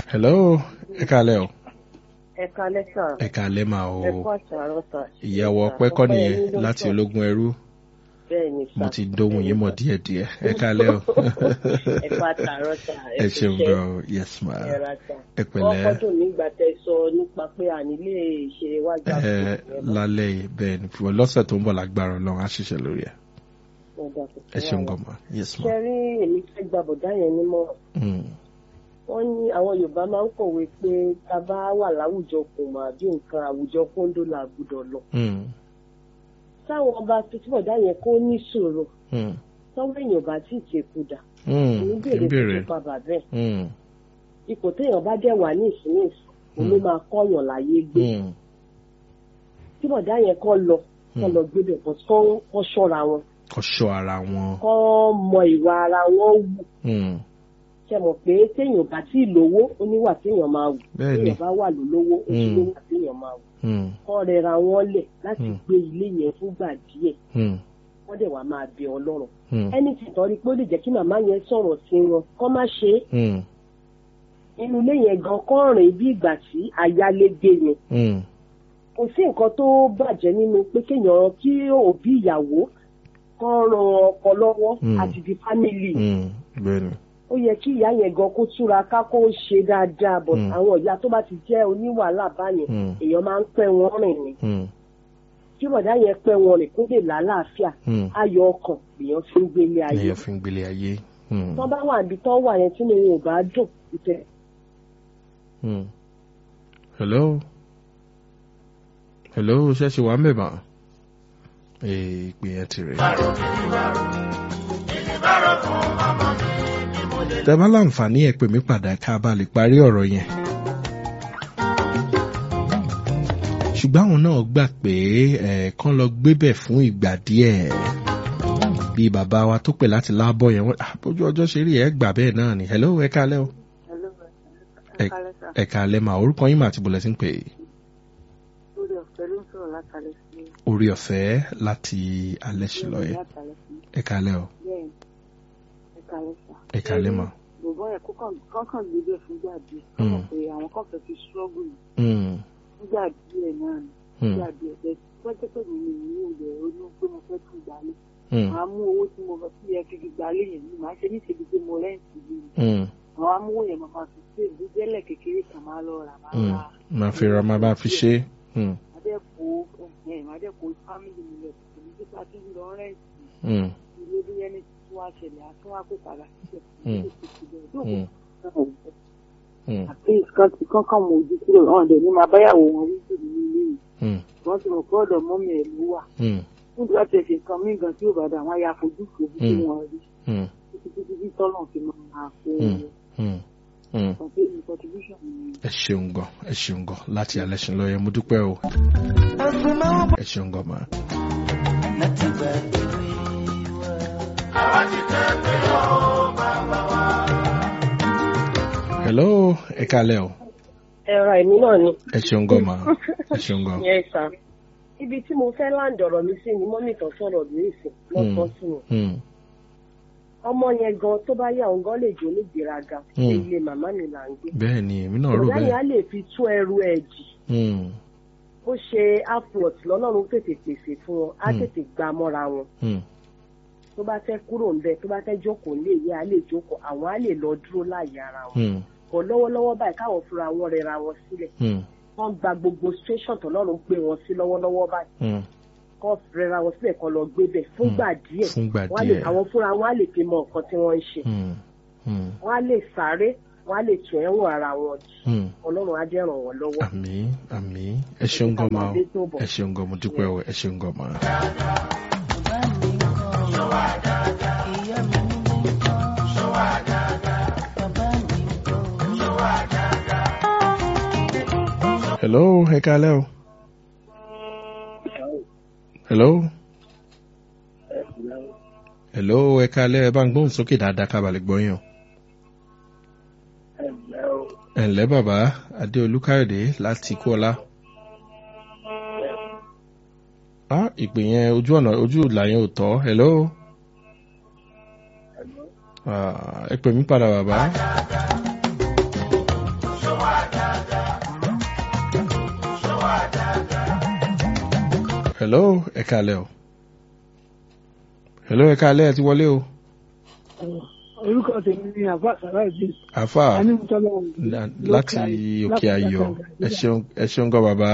hello ẹ kálẹ́ o ẹ kalẹ́ sà. ẹ kálẹ́ mà o ẹ kọ́ àṣàrọ̀ sà. ìyàwó ọpẹ́ kọ́ nìyẹn Ọpẹ́ yín ló láti sọ. ológun ẹrú bẹ́ẹ̀ ni sà. mo ti dóhùn yín mọ̀ díẹ̀díẹ̀ ẹ kálẹ́ o ẹ kọ́ àṣàrọ̀ sà. ẹ ṣeun ṣiṣẹ́. gan o yes ma ẹ ra sà. ẹ wọ́n pẹ̀lẹ́ kọ́dùn nígbà tẹ sọ nípa pé àní lè ṣe wájú ẹ àpò lálẹ́ yìí bẹ́ẹ̀ ni fún lọ́sẹ̀ tó ń bọ̀ lágbára ọlọ́run á ṣiṣẹ́ lórí ẹ̀ ẹ ṣeun gan ma yes ma ṣe rí èmi fẹ́ gba bọ̀dá yẹn nímọ̀ Mm, wọ́n ní àwọn yorùbá máa ń kọ̀wé pé tá a bá wà láwùjọ kò mà bí nǹkan àwùjọ kóńdó la gbọ́dọ̀ lọ. mm, táwọn ọba tó tí bọ̀dá yẹn kó ní sòrò mm, tọ́wọ́ èèyàn bá tí ì tẹ̀kùdà mm, ní ń bèrè bèrè tó pa bàbá ẹ̀ Mm, ipò téèyàn bá dẹ̀ wà ní ìsinmi ìsìn ló máa kọ́yàn láyé gbé mm, tí bọ̀dá yẹn kọ́ lọ kọ́ Mm. lọ gbé bẹ̀ bọ́ kọ́ ṣọ́ra wọn kọ́ ṣọ́ ara wọn kọ́ mọ ìwà ara wọn wù Mm, ṣe mọ̀ pé téèyàn bá tí ì lówó ó níwà téèyàn máa wù bẹ́ẹ̀ ni téèyàn bá wà lólówó ó sì Mm. níwà téèyàn máa wù Mm, kọ́ rẹra wọn lẹ̀ láti Mm. gbé ilé yẹn fúngbà díẹ̀ mm, wọ́n dẹ̀ wá máa bẹ ọlọ́run mm, ẹni tí tọ́rí pé ó lè jẹ́ kí màmá yẹn sọ̀rọ̀ sí wọn kọ́ má ṣe é mm, inú ilé yẹn gan kọ́ rìn bí ìgbà tí ayálégbé ni mm, kò sí nǹkan tó bàjẹ́ nínú pé kéèyàn kí òbí ìyàwó kọ́ ran ọkọ lọ́wọ́ Mm. àti di fámìlì mm, bẹ́ẹ̀ ni ó yẹ kí ìyá yẹn gan kó túra ká kó ṣe dáadáa bọ̀ Mm. àwọn ìyá tó bá ti jẹ́ oníwàhálà báyẹn Mm. èèyàn máa ń pẹ́ wọn rìn ni Mm, kí bọ̀dá yẹn pẹ́ wọn rìn kó lè lálàáfíà mm. ayọ̀ ọkàn lèèyàn fi ń gbélé ayé èèyàn fi ń gbélé ayé. Mm, tọ́ bá wà níbi tọ́ wà yẹn tí mi ò bá dùn ìtẹ̀ mm. hello hello ṣẹ́ṣe wà ń bẹ̀ mọ́ ìpè yẹn ti rè. tẹ bá láǹfààní ẹ pè mí padà ká bá lè parí ọ̀rọ̀ yẹn. ṣùgbọ́n àwọn náà gbà pé ẹ̀ẹ̀kan lọ gbébẹ̀ fún ìgbà díẹ̀ bí bàbá wa tó pè láti lábọ̀ yẹn wọ́n "Ah, bójú ọjọ́ ṣe rí ẹ̀ gbà bẹ́ẹ̀ náà ni hello ẹ kálẹ́ o ẹ kálẹ́ mà orúkọ yín mà àti bọ̀lẹ́ sí ń pè é lórí ọ̀fẹ́ ló ń sọ̀rọ̀ látàlẹ́ sí orí ọ̀fẹ́ láti alẹ́ sí lọ́yẹ̀ látàlẹ́ sí ẹ kálẹ́ o bẹ́ẹ̀ ẹ̀ka lẹ́sà. ẹ kálẹ́ mà. bòbọ́ yẹn kọ́kàn gbé bẹ́ẹ̀ fúngbà díẹ̀ Mm. kọ́kàn pé àwọn kan fẹ́ fi ṣọ́ọ̀bù Mm, fúngbà díẹ̀ náà ni mm, fúngbà díẹ̀ bẹ́ẹ̀ pẹ́ẹ́tẹ́ pé mi ní ìlú ilẹ̀ olú pé mo fẹ́ tún gbálẹ̀ mm, màá mú owó tí mo fẹ́ yẹ kí fi gbálẹ̀ yẹn ni màá ṣe ní ìṣèlú pé mo rẹ́ǹtì yìí mm, àwọn amówó yẹn máa fi ṣe ìdíjẹ́lẹ̀ kékeré kan máa lọ rà máa mm. ra máa fi ra máa bá fi ṣe é. Mm, adẹ́kọ̀ ẹ̀hìn adẹ́kọ̀ fámìlì mi lẹ̀ kò ní sípa tí ń lọ rẹ́ǹtì mm, ilé bí ẹni tí wọ́n á ṣẹlẹ̀ àtún wá pé padà síbẹ̀ Mm. mm, mm, àti nǹkan tí kankan mọ ojú kúrò hàn dẹ̀ ní máa báyàwó wọn wíjì nínú ilé yìí mm, wọ́n ti mọ̀ pé ọ̀dọ̀ mọ́mí ẹ̀ ló wà mm, fún ìdílé àti ẹ̀sìn nǹkan mí gan tí ò bá dà wọ́n á ya fojú fojú tí Mm. wọ́n rí mm, títí títí tí tọ́lọ̀ fi máa máa kó Mm. mm, mm. ọ̀pọ̀ èmi contribution mi ẹ ṣeun gan ẹ ṣeun gan láti alẹ́ sí lọ́yẹ̀ mo dúpẹ́ o ẹ ṣeun gan mà. hello ẹ kálẹ́ o ẹ̀rọ ẹ̀mí náà ni. ẹ ṣeun gan mà ẹ ṣeun gan. yẹn sá ibi tí mo fẹ́ láǹdì ọ̀rọ̀ mi sí ni mọ́mì kan sọ̀rọ̀ ní ìsìn lọ́sọ̀ sí wọn Mm, ọmọ yẹn gan tó bá yà òun gan lè jó ní ìgbéraga Mm. ṣe ilé màmá mi là ń gbé bẹ́ẹ̀ ni èmi náà rò ọ̀gá yẹn á bẹ́ẹ̀. lè fi tún ẹrù ẹ̀ jì Mm, bó ṣe afrot lọ́lọ́run tètè pèsè fún wọn á Mm. tètè gbà mọ́ra wọn mm, tó bá fẹ́ kúrò ńbẹ tó bá fẹ́ jókòó lé yẹ á lè jókòó àwọn á lè lọ dúró láàyè ara wọn mm, bọ̀ lọ́wọ́lọ́wọ́ báyìí káwọn fúnra wọn rẹra wọn sílẹ̀ mm, wọ́n gba gbogbo station tọ́lọ́run gbé wọn sí lọ́wọ́lọ́wọ́ báyìí mm. kọ́ rẹra wọn sílẹ̀ kan lọ gbé bẹ̀ fúngbà díẹ̀ fúngbà wọ́n á lè díẹ̀. àwọn fúnra wọn á lè fi mọ nǹkan tí wọ́n ń ṣe Mm, mm, wọ́n á lè sáré wọ́n á lè tún ẹ̀wọ̀n ara wọn jì mm. ọlọ́run á jẹ́ ràn wọ́n lọ́wọ́. àmì àmì ẹ ṣeun gan ma o Àmàdé tó bọ̀. ẹ ṣeun gan mo dúpẹ́ o ẹ ṣeun gan ma. hello ẹ kálẹ́ o. hello. hello ẹ kálẹ́ ẹ bá ń gbóhùn sókè dáadáa kábàlẹ̀ gbọ́yàn. ẹ ǹlẹ́ bàbá adéolú káyọ̀dé láti kúọlá. ah ìpè yẹn ojú ọ̀nà ojú ìlà yẹn ò tọ́ hello. Ah, ẹ pè mí padà bàbá. hello ẹ kálẹ̀ o hello ẹ kálẹ̀ ẹ ti wọlé o orúkọ tèmi ni àbá sàráìdì àfà anímútọ́lọ́ la- láti òkè ayọ̀ ẹ ṣeun ẹ ṣeun gan bàbá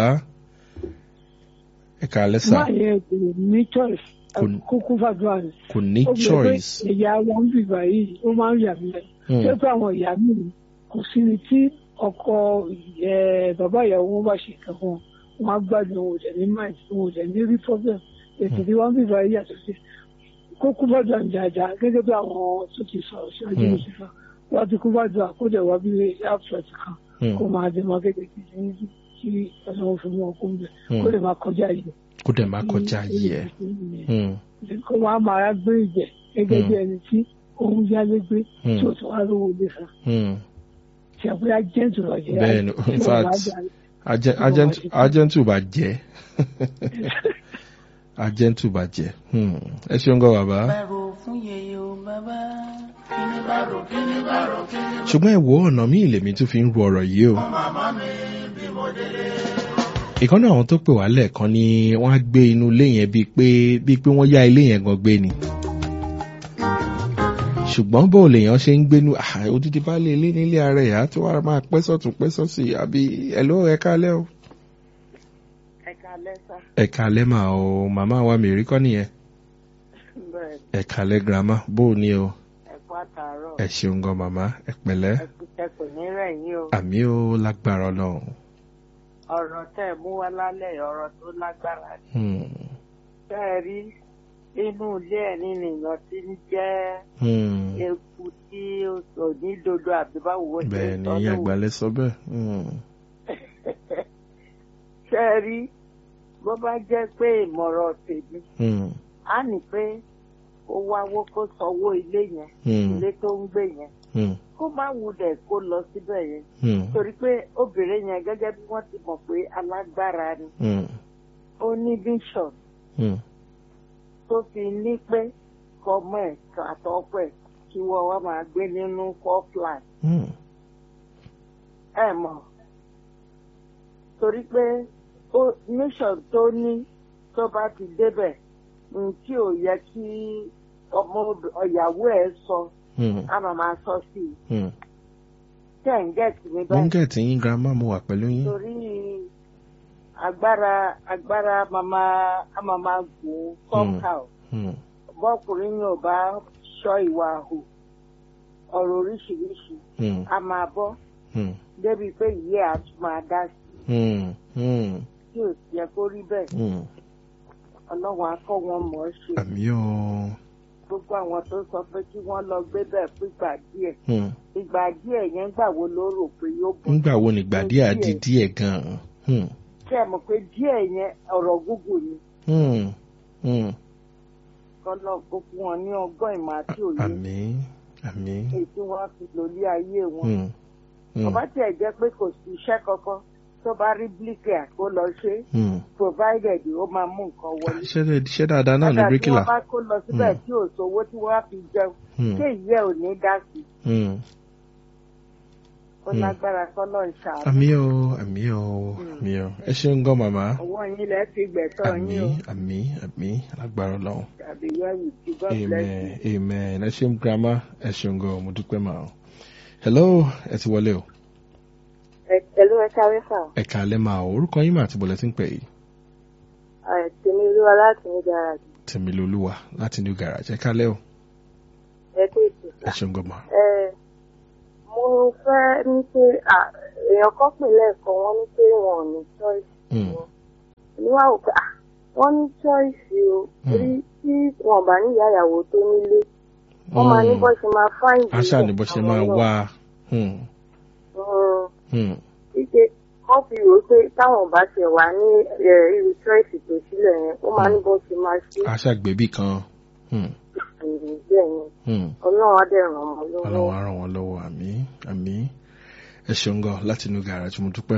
ẹ kálẹ̀ sà máa yẹ kò ní choice Kò- kúkú fàdúrà ni kò ní ó gbé pé choice ìyá wọn ń bìbà yìí ó máa ń yà mí lẹ́nu Hmm, ṣé pé àwọn ìyá mi kò sí ni tí ọkọ ẹ, bàbá ìyàwó wọn bá ṣe nǹkan fún wọn wọn á gbádùn òun ò dẹ̀ ní mind òun ò dẹ̀ ní rí problem ètò tí wọn ń bìbà yìí yàtọ̀ sí kó kú fàdúrà ń jàjà gẹ́gẹ́ bí àwọn tó ti sọ̀rọ̀ síwájú Hmm. mi sí fa wọn ti kú fàdúrà kó dẹ̀ wá bí abstract kan hmm, kó máa dé máa kékeré ní kí ọlọ́run fi mú ọkùn bẹ̀ Hmm. kó lè máa kọjá yìí. kó dẹ̀ má kọjá yìí ẹ̀ Hmm, kó máa máa gbé ìjẹ gẹ́gẹ́ bí Hmm. ẹni tí òun yálé gbé Hmm. tí ò tún wá lówó ilé san hmm. tí àpò yá jẹ́ǹtù lọ jẹ́ bẹ́ẹ̀ ni in fact Agen- agent- agentu bá jẹ́ agentu bá jẹ́ Hmm, ẹ ṣeun gan bàbá. bàrò fún yèyé o bàbá kíni bàrò kíni bàrò kíni. ṣùgbọ́n ẹ wo ọ̀nà míì lèmi tún fi ń ru ọ̀rọ̀ yìí o. ìkànnì àwọn tó pè wá lẹ́ẹ̀kan ni wọ́n á gbé inú ilé yẹn bíi pé bíi pé wọ́n yá ilé yẹn gan gbé ni. ṣùgbọ́n bó lèèyàn ṣe ń gbénu ah, odidi bá lé ilé nílé ara ẹ̀ á tó wá máa pẹ́ sọ̀tún pẹ́ sọ́sì àbí ẹ̀ ló ẹ kálẹ́ o. ẹ̀ka lẹ́sà ẹ kálẹ́ mà o màmá wa mi rí kọ́ nìyẹn bẹ́ẹ̀ ẹ kálẹ́ girama bó o ní o ẹ̀kọ́ àtàárọ̀ ẹ ṣeun gan màmá ẹ pẹ̀lẹ́ ẹ̀kọ́ ní rẹ̀yìn o àmì ó lágbára ọlọ́run. ọ̀rọ̀ tẹ́ ẹ̀ mú wá lálẹ́ ọ̀rọ̀ tó lágbára ni Hmm. tẹ́ ẹ rí inú ilé ẹ̀ nínú èèyàn tí ń jẹ́ Hmm. eku tí ò ní dodo àbí báwo ó ṣe bẹ́ẹ̀ ni sọ ìyá lóhùn. àgbàlẹ̀ sọ bẹ́ẹ̀. Hmm. tẹ́ ẹ rí bó bá jẹ́ pé ìmọ̀ràn tèmi Hmm. á ní pé ó wáwó kó sanwó ilé yẹn Hmm. ilé tó ń gbé yẹn Hmm. kó má wulẹ̀ kó lọ síbẹ̀ yẹn Hmm. torí pé obìnrin yẹn gẹ́gẹ́ bí wọ́n ti mọ̀ pé alágbára ni Hmm. ó ní vision Hmm. tó fi ní pé kọ́mọ ẹ̀ àtọ́pọ̀ ẹ̀ kí wọ́n wá máa gbé nínú four flat Hmm. ẹ̀ mọ̀ torí pé ó mission tó ní tó bá ti débẹ̀ ní tí ò yẹ kí ọmọ ob- ọ̀yàwó ẹ̀ sọ Hmm. á máa máa sọ sí i Hmm. tẹ̀ ń gẹ̀ẹ́tì mi mo ń báyìí gẹ̀ẹ́tì yín girama mo wà pẹ̀lú yín. torí agbára agbára màmá a máa máa gùn somehow Hmm. bọ́kùnrin yóò bá ṣọ́ ìwà hù ọ̀rọ̀ oríṣiríṣi Hmm. a máa bọ́ Hmm. débi pé ìyé a tún máa dá sí Hmm. Hmm. tí ò yẹ kó rí bẹ́ẹ̀ Hmm. ọlọ́run á kọ́ wọn mọ̀ ọ́ ṣe àmì o. gbogbo àwọn tó sọ pé kí wọ́n lọ gbé bẹ́ẹ̀ fún ìgbà díẹ̀ Hmm. ìgbà díẹ̀ yẹn gbà wo ló rò pé yóò bọ̀ ńgbà wo nìgbà díẹ̀ àdí díẹ̀ gan-an. Hmm. ṣé ẹ mọ̀ pé díẹ̀ yẹn ọ̀rọ̀ gúgù ni Hmm. Hmm. kọ́lọ́ kó fún wọn ní ọgbọ́n ìmọ̀ àti òye àmì àmì. èyí tí wọ́n fi lòlí ayé wọn. Hmm. Hmm. ọba tí ẹ jẹ́ pé kò sí iṣẹ́ kankan tó bá rí bíríkìlà kó lọ ṣe Hmm. provided ó máa mú nǹkan wọlé. iṣẹ́ iṣẹ́ dáadáa náà ní Kódà tí bíríkìlà. wọ́n bá kó lọ síbẹ̀ Hmm. tí ò sówó tí wọ́n á fi jẹun Hmm. ṣé ìyẹ́ ò ní dá sí i Hmm. ó Hmm. lágbára kọ́lọ́ ń ṣàánú. àmì o àmì o àmì o ẹ ṣeun gan màmá. ọwọ́ yín lẹ́ fi gbẹ̀tọ́ àmì yín o àmì àmì alágbára ọlọ́run. tàbí yẹ́wù tí God bless amen you. amen ẹ ṣeun grandma ẹ ṣeun gan mo dúpẹ́ mà o. hello ẹ ti wọlé o. pẹ̀lú ẹ̀ka rẹ́fà ẹ kàálẹ́ mà o orúkọ yín mà àti bọ̀lẹ́ tí ń pè yìí. tèmi olúwa láti ní gàràjì tèmi lolúwa láti new garage ẹ kàálẹ́ o. ẹ kó ètò ẹ ṣeun gan mà. ẹ mo fẹ́ ní pé à, èèyàn kan pè lẹ́ẹ̀kan wọ́n ní pé wọn ò ní choice Hmm. wọn èmi wá wò pé à, wọ́n ní choice o Hmm. torí tí wọn bá ní ìyá ìyàwó tó nílé wọ́n máa ní bọ́ ṣe máa fáìn aṣá ni bó ṣe máa wá. Hmm. Hmm. wípé wọ́n fi rò ó pé táwọn bá ṣe wà ní ẹ, irú choice tó sílẹ̀ yẹn ó máa ní bọ́ ṣe máa ṣe aṣá gbẹ̀bí kan. Hmm. ìrìn bẹ́ẹ̀ yẹn Hmm. ọlọ́run á dẹ̀ ràn wọ́n lọ́wọ́. ọlọ́run á ràn wọ́n lọ́wọ́ àmì àmì ẹ ṣeun gan láti new garage mo dúpẹ́.